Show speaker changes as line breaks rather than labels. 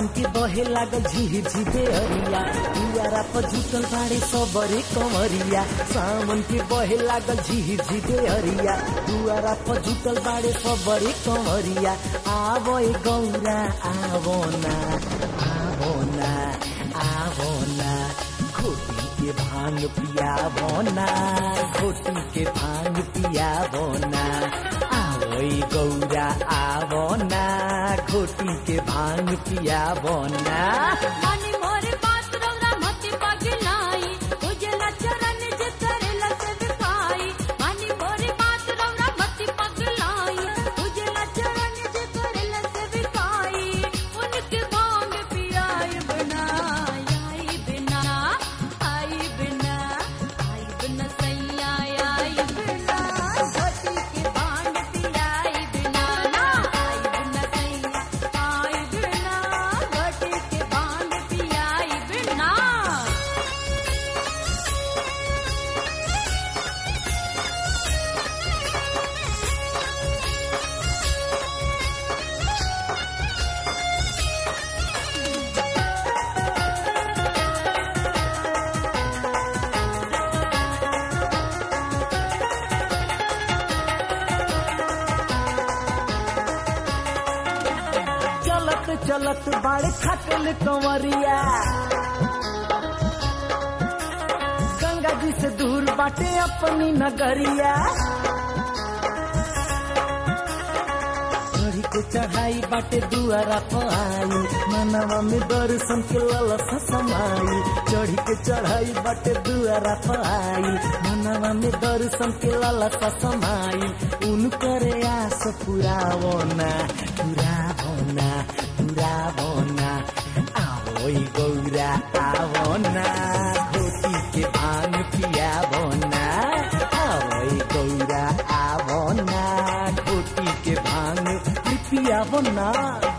सावन के बहे लागल झिर झिरे अरिया दुआरा पर झुटल बाड़े सबरे कमरिया सावन के बहे लागल झिर झिरे अरिया दुआरा पर झुटल बाड़े सबरे कमरिया आवो ए गौरा आवो ना आवो ना आवो ना खोटी के भांग पियावो ना खोटी के भांग पियावो ना आवो ए गौरा आवो ना खोटी के भांग पियावो ना
मानी मोरे बात रौरा मति पगलाई उजला चरण जे करेला सेवकाई मानी मोरे बात रौरा मति पगलाई उजला चरण जे करेला सेवकाई उनके भांग पियाई बिना आई बिना आई बिना आई बिना सैया आई बिना घटी के भांग पियाई बिना ना आई बिना सैया आई बिना घटी के भांग पियाई बिना
चलत चलत बाड़े खटल कंवरिया गंगा जी से दूर बाटे अपनी नगरिया चढ़ी के चढ़ाई बाटे दुआरा पाई मनवा में दर्शन के ललसा समाई चढ़ी के चढ़ाई बाटे दुआरा पाई मनवा में दर्शन के ललसा समाई उनकर आस पुरावो ना पुरावो ना पुरावो ना आवो ई गौरा आवो ना घोटी के भांग पियावो ना आवो ई गौरा आवो ना घोटी के भांग पियावो ना